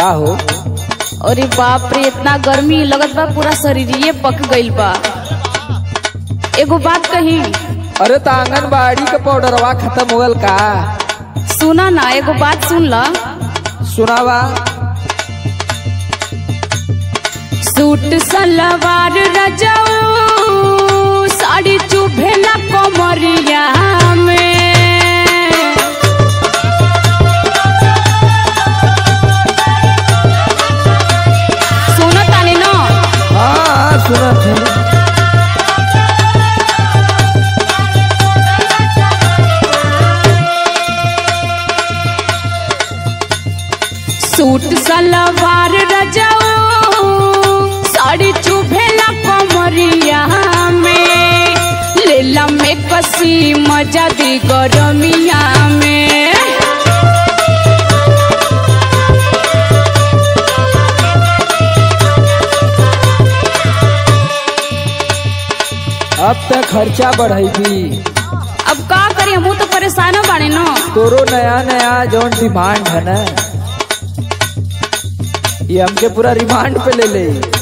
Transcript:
का हो अरे बाप रे इतना गर्मी लगत बा पूरा शरीरिये पक गइल बा एगो बात कही अरे तो आंगनबाड़ी का पाउडरवा खत्म हो गल का सुना ना एगो बात सुन ला सुनावा सूट सलवार रजाऊ साड़ी चुभेला कमरिया में सुनो तानी ना हाँ हाँ सुनत है सूट सलवार रजाऊ साड़ी चुभेला कमरिया में लेला में कसी मजा दी गरमिया में अब तक खर्चा बढ़ेगी अब का करी हम तो परेशान बाड़े न तोरो नया नया जौन डिमांड है ना ये हमके पूरा रिमांड पे ले ले